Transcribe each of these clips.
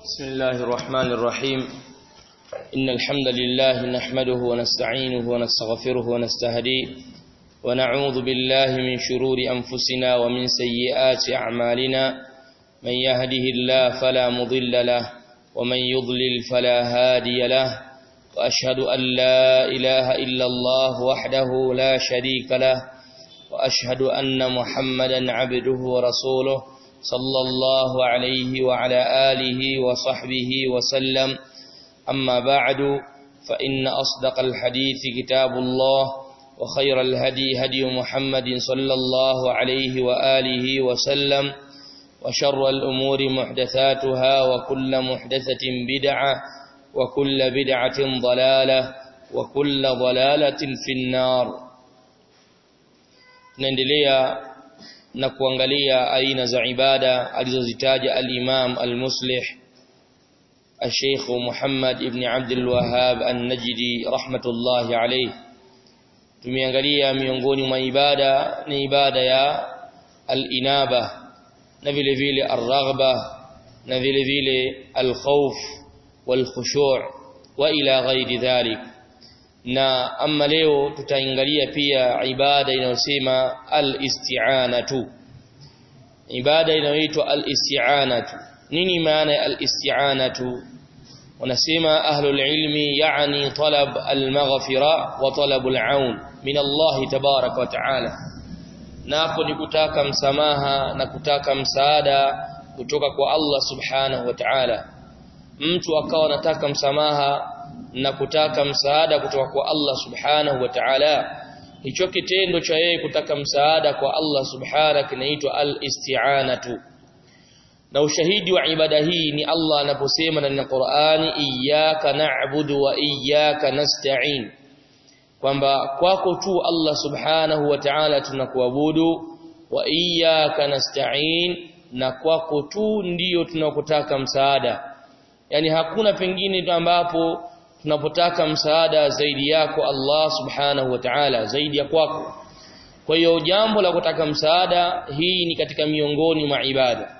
بسم الله الرحمن الرحيم إن الحمد لله نحمده ونستعينه ونستغفره ونستهديه ونعوذ بالله من شرور أنفسنا ومن سيئات أعمالنا من يهده الله فلا مضل له ومن يضلل فلا هادي له وأشهد أن لا إله إلا الله وحده لا شريك له وأشهد أن محمدا عبده ورسوله صلى الله عليه وعلى آله وصحبه وسلم أما بعد فإن أصدق الحديث كتاب الله وخير الهدي هدي محمد صلى الله عليه وآله وسلم وشر الأمور محدثاتها وكل محدثة بدعة وكل بدعة ضلالة وكل ضلالة في النار نندليا na kuangalia aina za ibada alizozitaja al-Imam al-Muslih al-Sheikh Muhammad ibn Abdul Wahhab an-Najdi rahmatullahi alayh tumeangalia miongoni mwa ibada ni ibada ya al-inaba na vile vile ar-raghba na vile vile al-khawf wal-khushu' wa ila ghairi dhalik na amma leo tutaangalia pia ibada inayosema al-isti'anatu ibada inayoitwa al-isti'anatu nini maana ya al-isti'anatu wanasema ahlul ilmi yani talab al-maghfira wa talab al-aun min Allah tabarak wa ta'ala napo ni kutaka msamaha na kutaka msaada kutoka kwa Allah subhanahu wa ta'ala mtu akawa anataka msamaha na kutaka msaada kutoka kwa Allah subhanahu wa ta'ala hicho kitendo cha yeye kutaka msaada kwa Allah subhanahu kinaitwa al-isti'anatu na ushahidi wa ibada hii ni Allah anaposema ndani ya Qur'ani iyyaka na'budu wa iyyaka nasta'in kwamba kwako tu Allah subhanahu wa ta'ala tunakuabudu wa iyyaka nasta'in na kwako tu ndiyo tunakutaka msaada yani hakuna pengine ambapo tunapotaka msaada zaidi yako Allah subhanahu wa ta'ala zaidi ya kwako kwa hiyo jambo la kutaka msaada hii ni katika miongoni mwa ibada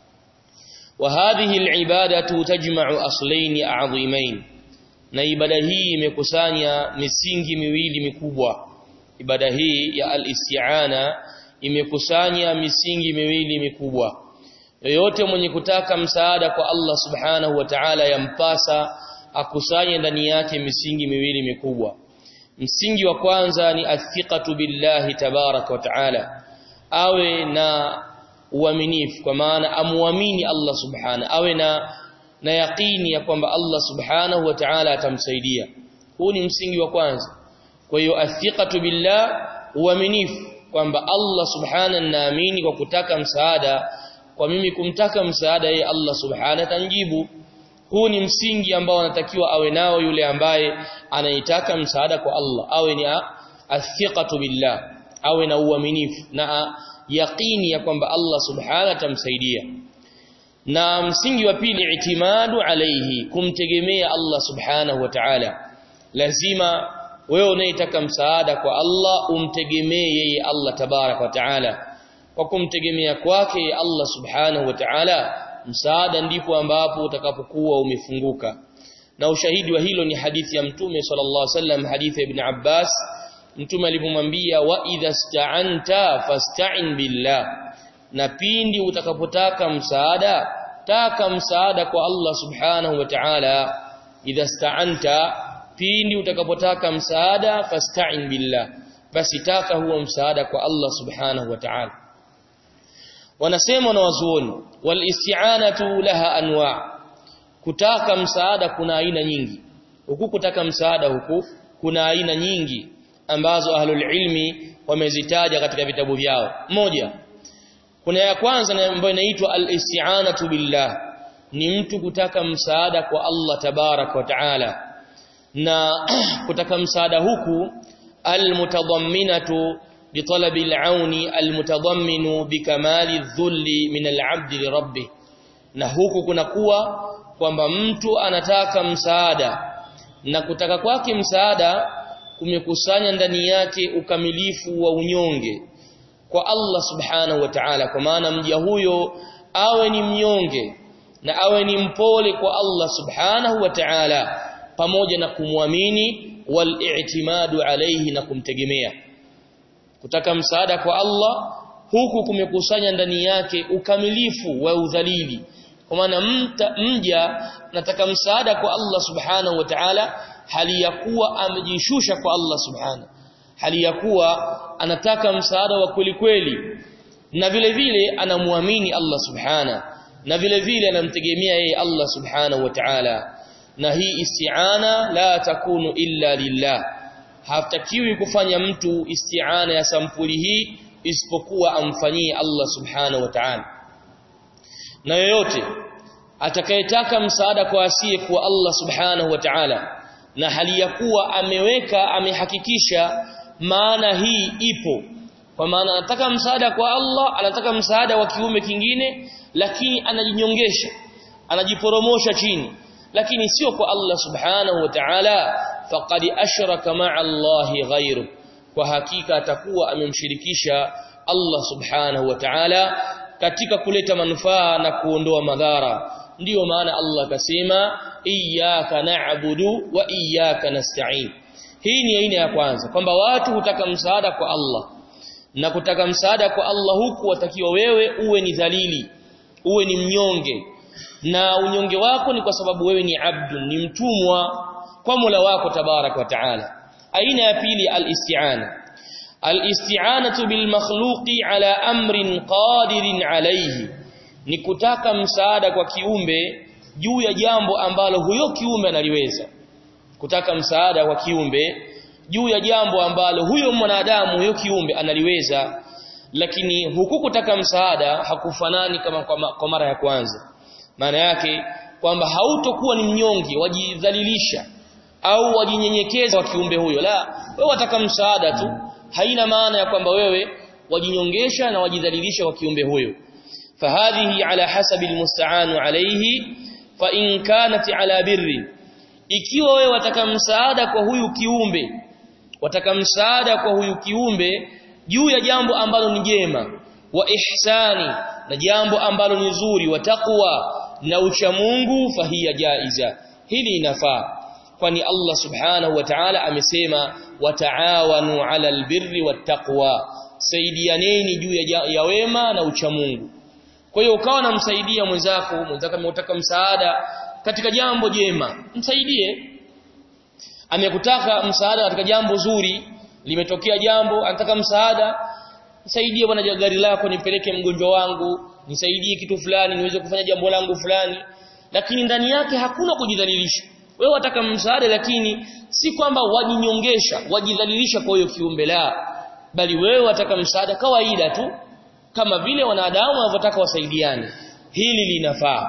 wa hadhihi alibadatu tajma'u aslayn a'zimain na ibada hii imekusanya misingi miwili mikubwa ibada hii ya al-isti'ana imekusanya misingi miwili mikubwa yoyote mwenye kutaka msaada kwa Allah subhanahu wa ta'ala yampasa akusanye ndani yake misingi miwili mikubwa msingi wa kwanza ni athiqatu billahi tabarak wa taala awe na uaminifu kwa maana amuamini Allah subhanahu awe na na yaqini ya kwamba Allah subhanahu wa ta'ala atamsaidia huu ni msingi wa kwanza kwa hiyo athiqatu billah uaminifu kwamba Allah subhanahu naamini kwa kutaka msaada kwa mimi kumtaka msaada yeye Allah subhanahu atanjibu huu ni msingi ambao anatakiwa awe nao yule ambaye anaitaka msaada kwa Allah awe ni athiqatu billah awe na uaminifu na yaqini ya kwamba Allah subhanahu atamsaidia na msingi wa pili itimadu alayhi kumtegemea Allah subhanahu wa ta'ala lazima wewe unayetaka msaada kwa Allah umtegemee yeye Allah tabarak wa ta'ala kwa kumtegemea kwake Allah subhanahu wa ta'ala msaada ndipo ambapo utakapokuwa umefunguka na ushahidi wa hilo ni hadithi ya mtume sallallahu alaihi wasallam hadithi ya ibn Abbas mtume alipomwambia wa idha sta'anta fasta'in billah na pindi utakapotaka msaada taka msaada kwa Allah subhanahu wa ta'ala idha sta'anta pindi utakapotaka msaada fasta'in billah basi taka huo msaada kwa Allah subhanahu wa ta'ala wanasema na wazuoni wal isti'anatu laha anwa kutaka msaada kuna aina nyingi huku kutaka msaada huku kuna aina nyingi ambazo ahlul ilmi wamezitaja katika vitabu vyao moja kuna ya kwanza ambayo inaitwa al isti'anatu billah ni mtu kutaka msaada kwa Allah tabarak wa taala na kutaka msaada huku al mutadamminatu بطلب العون المتضمن بكمال الذل من العبد لربه na huku kunakuwa kwamba mtu anataka msaada na kutaka kwake msaada kumekusanya ndani yake ukamilifu wa unyonge kwa Allah subhanahu wa ta'ala kwa maana mja huyo awe ni mnyonge na awe ni mpole kwa Allah subhanahu wa ta'ala pamoja na kumwamini wal i'timadu alayhi na kumtegemea kutaka msaada kwa Allah huku kumekusanya ndani yake ukamilifu wa udhalili kwa maana mja nataka msaada kwa Allah subhanahu wa ta'ala hali ya kuwa amejishusha kwa Allah subhanahu hali ya kuwa anataka msaada wa kweli kweli na vile vile anamwamini Allah subhanahu na vile vile anamtegemea yeye Allah subhanahu wa ta'ala na hii isti'ana la takunu illa lillah hatakiwi kufanya mtu isti'ana ya sampuli hii isipokuwa amfanyie Allah subhanahu wa ta'ala na yoyote atakayetaka msaada kwa asiye kwa Allah subhanahu wa ta'ala na hali ya kuwa ameweka amehakikisha maana hii ipo kwa maana anataka msaada kwa Allah anataka msaada wa kiume kingine lakini anajinyongesha anajiporomosha chini lakini sio kwa Allah subhanahu wa ta'ala faqad ashraka ma'a Allah ghayru kwa hakika atakuwa amemshirikisha Allah subhanahu wa ta'ala katika kuleta manufaa na kuondoa madhara ndiyo maana Allah akasema iyyaka na'budu wa iyyaka nasta'in hii ni aina ya kwanza kwamba watu hutaka msaada kwa Allah na kutaka msaada kwa Allah huku watakiwa wewe uwe ni dhalili uwe ni mnyonge na unyonge wako ni kwa sababu wewe ni abdu ni mtumwa kwa Mola wako tabarak wa taala aina ya pili al-isti'ana al-isti'anatu bil makhluqi ala amrin qadirin alayhi ni kutaka msaada kwa kiumbe juu ya jambo ambalo huyo kiumbe analiweza kutaka msaada kwa kiumbe juu ya jambo ambalo huyo mwanadamu huyo kiumbe analiweza lakini huku kutaka msaada hakufanani kama kwa mara ya kwanza maana yake kwamba hautokuwa ni mnyonge wajidhalilisha au wajinyenyekeza wa kiumbe huyo la wewe wataka msaada tu haina maana ya kwamba wewe wajinyongesha na wajidhalilisha kwa kiumbe huyo fahadhihi ala hasabi almusta'anu alayhi fa in kanat ala birri ikiwa wewe wataka msaada kwa huyu kiumbe wataka msaada kwa huyu kiumbe juu ya jambo ambalo ni jema wa ihsani na jambo ambalo ni zuri wa taqwa na ucha Mungu fahiya jaiza hili inafaa kwani Allah subhanahu wa ta'ala amesema wataawanu 'ala albirri wattaqwa saidianeni juu ya, ya wema na ucha Mungu kwa hiyo ukawa namsaidia mwenzako mwenzako ametaka msaada katika jambo jema msaidie amekutaka msaada katika jambo zuri limetokea jambo anataka msaada nisaidie bwana gari lako nipeleke mgonjwa wangu nisaidie kitu fulani niweze kufanya jambo langu fulani lakini ndani yake hakuna kujidhalilisha wewe wataka msaada lakini si kwamba wajinyongesha wajidhalilisha kwa hiyo kiumbe la bali wewe wataka msaada kawaida tu kama vile wanadamu wanavyotaka wasaidiane hili linafaa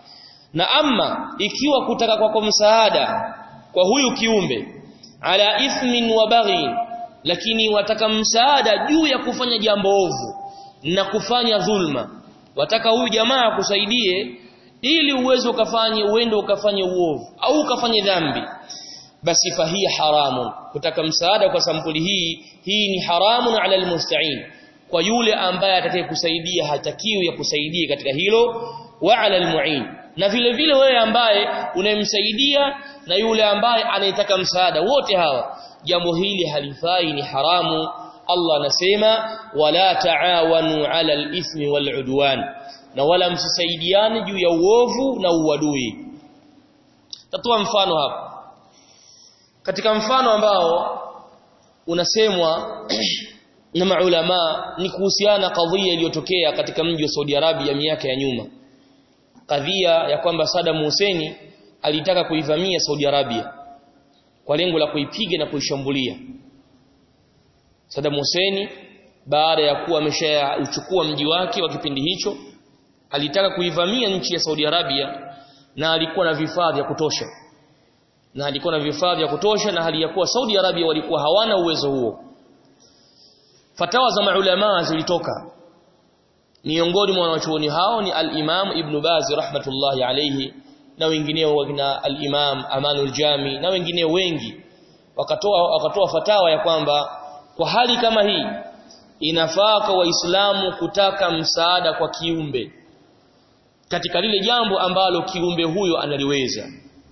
na ama ikiwa kutaka kwako msaada kwa huyu kiumbe ala ithmin wa baghi lakini wataka msaada juu ya kufanya jambo ovu na kufanya dhulma wataka huyu jamaa akusaidie ili uweze ukafanye uende ukafanye uovu au ukafanye dhambi basi fahia haramun kutaka msaada kwa sampuli hii hii ni haramun ala almusta'in kwa yule ambaye atakayekusaidia hatakiwi ya kusaidia katika hilo wa ala almu'in na vile vile wewe ambaye unayemsaidia na yule ambaye anayetaka msaada wote hawa jambo hili halifai ni haramu Allah anasema wala taawanu ala al-ithmi wal-udwan na wala msisaidiane juu ya uovu na uadui tatoa mfano hapa katika mfano ambao unasemwa na maulama ni kuhusiana kadhia iliyotokea katika mji wa Saudi Arabia miaka ya nyuma kadhia ya kwamba Saddam Hussein alitaka kuivamia Saudi Arabia kwa lengo la kuipiga na kuishambulia Saddam Hussein baada ya kuwa ameshachukua mji wake wa kipindi hicho alitaka kuivamia nchi ya Saudi Arabia na alikuwa na vifaa vya kutosha na alikuwa na vifaa vya kutosha na hali ya kuwa Saudi Arabia walikuwa hawana uwezo huo fatawa za maulama zilitoka miongoni mwa wanachuoni hao ni al-Imam Ibn Baz rahmatullahi alayhi na wengineo wakina al-Imam Amanul Jami na wengineo wengi wakatoa wakatoa fatawa ya kwamba kwa hali kama hii inafaa kwa waislamu kutaka msaada kwa kiumbe katika lile jambo ambalo kiumbe huyo analiweza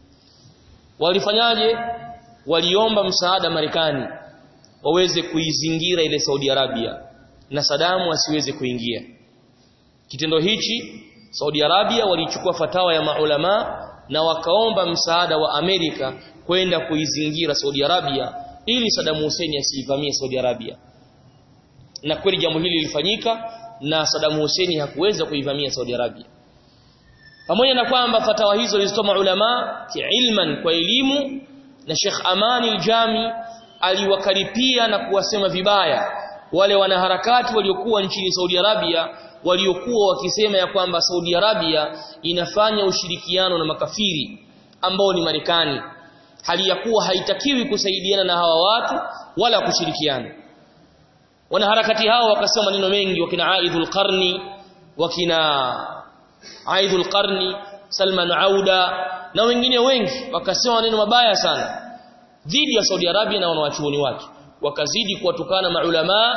walifanyaje waliomba msaada Marekani waweze kuizingira ile Saudi Arabia na Saddam asiweze kuingia kitendo hichi Saudi Arabia walichukua fatawa ya maulama na wakaomba msaada wa Amerika kwenda kuizingira Saudi Arabia ili Saddam Hussein asiivamie Saudi Arabia na kweli jambo hili lilifanyika na Saddam Hussein hakuweza kuivamia Saudi Arabia pamoja na kwamba fatawa hizo zilizotoa maulama kiilman kwa elimu na Sheikh Amani al-Jami aliwakaripia na kuwasema vibaya wale wanaharakati waliokuwa nchini Saudi Arabia waliokuwa wakisema ya kwamba Saudi Arabia inafanya ushirikiano na makafiri ambao ni Marekani hali ya kuwa haitakiwi kusaidiana na hawa watu wala kushirikiana wanaharakati hao wakasema maneno mengi wakina Aidul Qarni wakina Aidul Qarni Salman Auda na wengine wengi wakasema maneno mabaya sana dhidi ya Saudi Arabia na wanawachuoni wake wakazidi kuwatukana maulama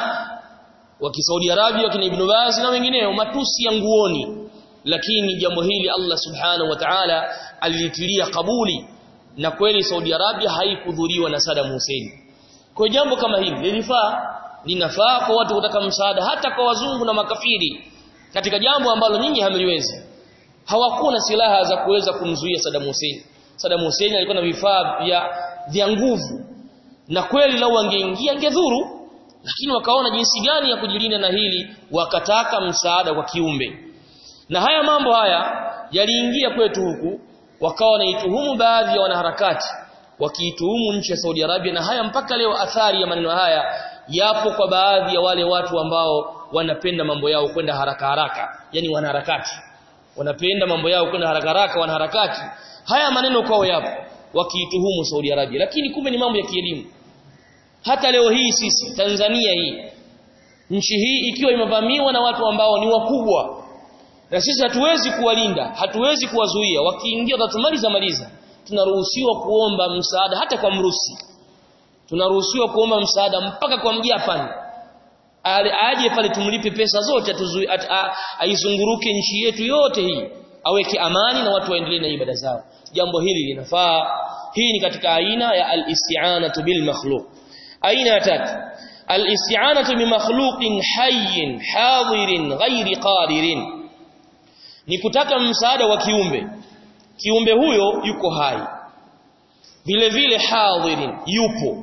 wa Saudi Arabia wakina Ibn Baz na wengineo matusi ya nguoni lakini jambo hili Allah subhanahu wa ta'ala alilitilia kabuli na kweli Saudi Arabia haikudhuriwa na Saddam Hussein kwa jambo kama hili lilifaa linafaa kwa watu kutaka msaada hata kwa wazungu na makafiri katika jambo ambalo nyinyi hamliwezi hawakuwa na silaha za kuweza kumzuia Saddam Hussein Saddam Hussein alikuwa na vifaa vya vya nguvu na kweli lau angeingia angedhuru lakini wakaona jinsi gani ya kujilinda na hili wakataka msaada kwa kiumbe na haya mambo haya yaliingia kwetu huku wakawa wanaituhumu baadhi ya wanaharakati wakiituhumu nchi ya Saudi Arabia na haya mpaka leo athari ya maneno haya yapo kwa baadhi ya wale watu ambao wanapenda mambo yao kwenda haraka haraka yani wanaharakati wanapenda mambo yao kwenda haraka haraka wanaharakati haya maneno kwao yapo wakiituhumu Saudi Arabia lakini kumbe ni mambo ya kielimu hata leo hii sisi Tanzania hii nchi hii ikiwa imevamiwa na watu ambao ni wakubwa na sisi hatuwezi kuwalinda hatuwezi kuwazuia wakiingia watatumaliza maliza tunaruhusiwa kuomba msaada hata kwa mrusi tunaruhusiwa kuomba msaada mpaka kwa mjapani aje pale tumlipe pesa zote aizunguruke nchi yetu yote hii aweke amani na watu waendelee na ibada zao jambo hili linafaa hii ni katika aina ya al-isti'anatu bil makhluq aina ya tatu al-isti'anatu bi makhluqin hayyin hadirin ghairi qadirin ni kutaka msaada wa kiumbe kiumbe huyo yuko hai vile vile hadirin yupo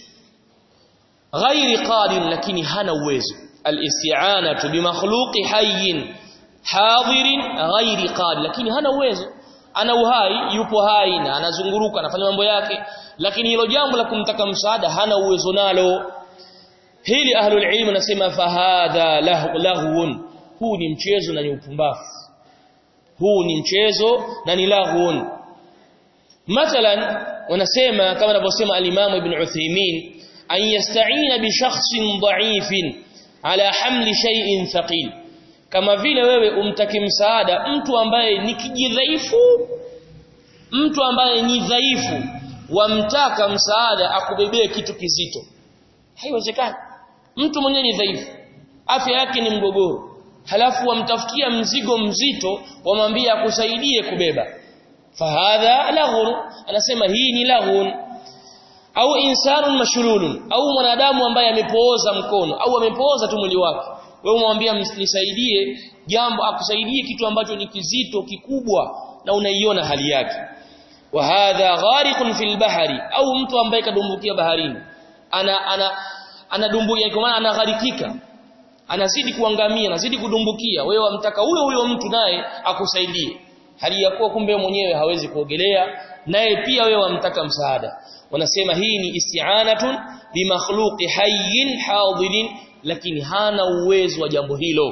ghairi qadir lakini hana uwezo al-isti'anatu bi makhluqi hayyin hadirin ghairi qadir lakini hana uwezo ana uhai yupo hai na anazunguruka anafanya mambo yake lakini hilo jambo la kumtaka msaada hana uwezo nalo hili ahlul ilm nasema fahadha lahwun huu ni mchezo na ni upumbavu huu ni mchezo na ni lahwun mathalan wanasema kama anavyosema al-Imam Ibn Uthaymeen an yasta'ina bi shakhsin dha'ifin ala hamli shay'in thaqil kama vile wewe umtaki msaada mtu ambaye ni kijidhaifu mtu ambaye ni dhaifu wamtaka msaada akubebee kitu kizito haiwezekani mtu mwenyewe ni dhaifu afya yake ni mgogoro halafu wamtafutia mzigo mzito wamwambia akusaidie kubeba fahadha laghun anasema hii ni laghun au insanun mashrulun au mwanadamu ambaye amepooza mkono au amepooza tu mwili wake wewe umwambia nisaidie jambo akusaidie kitu ambacho ni kizito kikubwa na unaiona hali yake wa hadha ghariqun fil bahri au mtu ambaye kadumbukia baharini ana ana anadumbukia kwa maana anagharikika anazidi kuangamia anazidi kudumbukia wewe wamtaka huyo huyo mtu naye akusaidie hali ya kuwa kumbe mwenyewe hawezi kuogelea naye pia wewe wamtaka msaada wanasema hii ni isti'anatun bi makhluqi hayyin hadirin lakini hana uwezo wa jambo hilo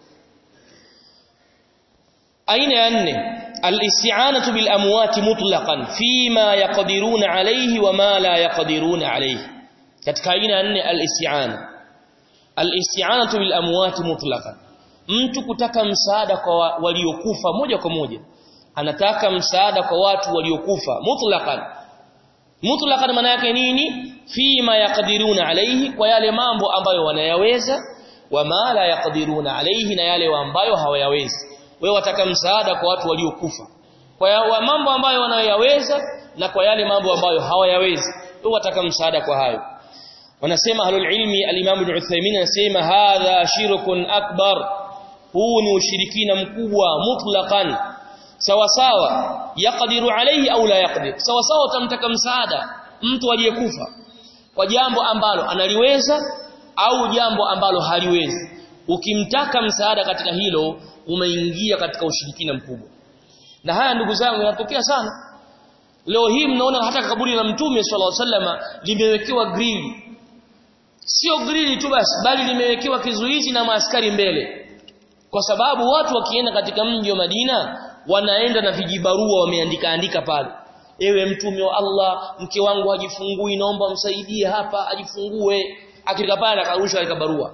aina ya nne al-isti'anatu bil amwati mutlaqan fima yaqdiruna alayhi wa ma la yaqdiruna alayhi katika aina ya nne al-isti'ana al-isti'anatu bil amwati mutlaqan mtu kutaka msaada kwa waliokufa moja kwa moja anataka msaada kwa watu waliokufa mutlaqan mutlaqan maana yake nini fima yaqdiruna alayhi kwa yale mambo ambayo wanayaweza wama la yaqdiruna alayhi na yale ambayo hawayawezi wewe wataka msaada kwa watu waliokufa kwa ya mambo ambayo wanayoyaweza na kwa yale mambo ambayo hawayawezi wewe wataka msaada kwa hayo wanasema ahlul ilmi al-Imam Ibn Uthaymeen anasema hadha shirkun akbar huu ni ushirikina mkubwa mutlaqan sawa sawa yaqdiru alayhi au la yaqdir sawa sawa utamtaka msaada mtu aliyekufa kwa jambo ambalo analiweza au jambo ambalo haliwezi ukimtaka msaada katika hilo umeingia katika ushirikina mkubwa na haya ndugu zangu yanatokea sana leo hii mnaona hata kaburi la mtume sallallahu alaihi wasallam limewekewa grili sio grili tu basi bali limewekewa kizuizi na maaskari mbele kwa sababu watu wakienda katika mji wa Madina wanaenda na vijibarua wameandika andika pale ewe mtume wa Allah mke wangu hajifungui naomba msaidie hapa ajifungue akifika pale akarusha ile barua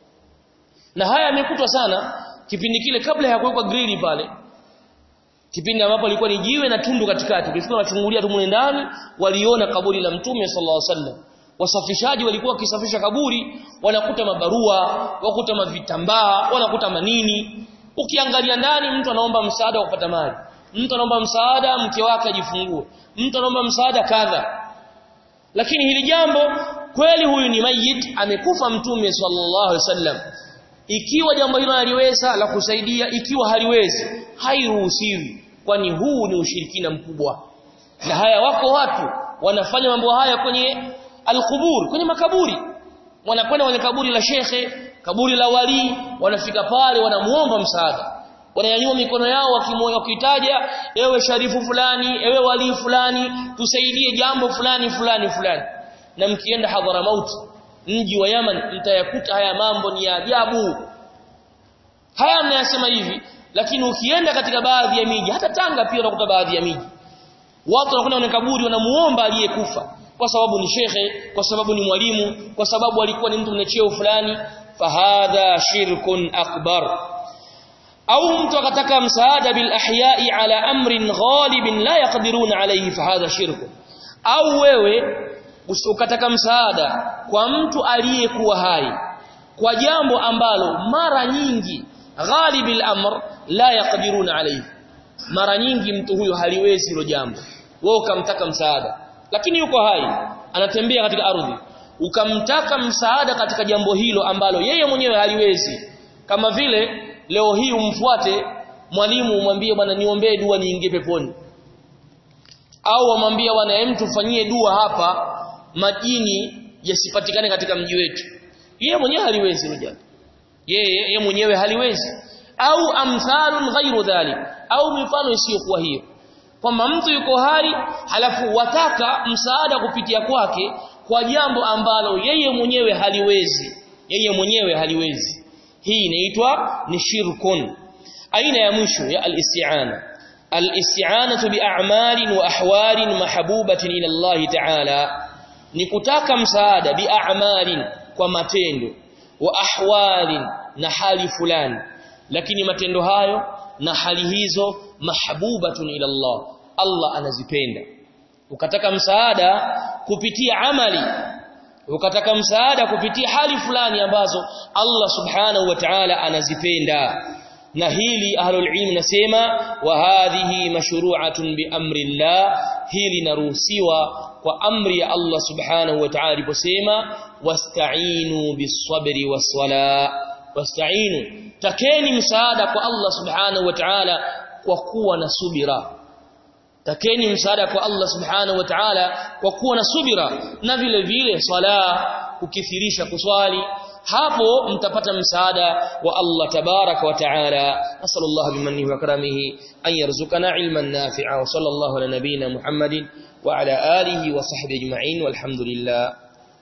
na haya yamekutwa sana kipindi kile kabla ya kuwekwa grili pale kipindi ambapo ilikuwa ni jiwe na tundu katikati ukifika unachungulia tu mule ndani waliona kaburi la mtume sallallahu alaihi wasallam wasafishaji walikuwa wakisafisha kaburi wanakuta mabarua wakuta mavitambaa wanakuta manini ukiangalia ndani mtu anaomba msaada wa kupata mali mtu anaomba msaada mke wake ajifungue mtu anaomba msaada kadha lakini hili jambo kweli huyu ni mayit amekufa mtume sallallahu alaihi wasallam ikiwa jambo hilo haliweza la kusaidia ikiwa haliwezi hairuhusiwi kwani huu ni ushirikina mkubwa na haya wako watu wanafanya mambo haya kwenye alqubur kwenye makaburi wanakwenda kwenye kaburi la shekhe kaburi la wali wanafika pale wanamuomba msaada wananyanyua mikono yao wakitaja ewe sharifu fulani ewe wali fulani tusaidie jambo fulani fulani fulani na mkienda hadhara mauti mji wa Yaman mtayakuta haya mambo ni ya ajabu haya mnayasema hivi lakini ukienda katika baadhi ya miji hata Tanga pia unakuta baadhi ya miji watu wanakwenda kwenye kaburi wanamuomba aliyekufa kwa sababu ni shekhe kwa sababu ni mwalimu kwa sababu alikuwa ni mtu mwenye cheo fulani fahadha shirkun akbar au mtu akataka msaada bil ahya'i ala amrin ghalibin la yaqdiruna alayhi fahadha shirkun au wewe ukataka msaada kwa mtu aliyekuwa hai kwa jambo ambalo mara nyingi ghalibil amr la yaqdiruna alayhi mara nyingi mtu huyo haliwezi hilo jambo wewe ukamtaka msaada lakini yuko hai anatembea katika ardhi ukamtaka msaada katika jambo hilo ambalo yeye mwenyewe haliwezi kama vile leo hii umfuate mwalimu umwambie bwana niombee dua niingie peponi au amwambie bwana hem tufanyie dua hapa majini yasipatikane katika mji wetu yeye mwenyewe haliwezi hilo jambo yeye yeye mwenyewe haliwezi au amthalun ghairu dhalik au mifano isiyokuwa hiyo kwamba mtu yuko hai halafu wataka msaada kupitia kwake kwa jambo ambalo yeye mwenyewe haliwezi yeye mwenyewe haliwezi hii inaitwa ni shirkun aina ya mwisho ya al-isti'ana al-isti'anatu bi'a'malin wa ahwalin mahbubatin ila Allah ta'ala ni kutaka msaada bi'a'malin kwa matendo wa ahwalin na hali fulani lakini matendo hayo na hali hizo mahbubatun ila Allah Allah anazipenda ukataka msaada kupitia amali ukataka msaada kupitia hali fulani ambazo Allah subhanahu wa ta'ala anazipenda na hili ahlul ilm nasema wa hadhihi mashru'atun bi amri Allah hili naruhusiwa kwa amri ya Allah subhanahu wa ta'ala aliposema wasta'inu bis-sabri was-sala wasta'inu takeni msaada kwa Allah subhanahu wa ta'ala kwa kuwa na subira takeni msaada kwa Allah subhanahu wa ta'ala kwa kuwa na subira na vile vile sala kukithirisha kuswali hapo mtapata msaada wa Allah tabaraka wa ta'ala nasallallahu bimannihi wa karamihi an yarzuqana ilman nafi'a wa sallallahu ala nabiyyina muhammadin wa ala alihi wa sahbihi ajma'in walhamdulillah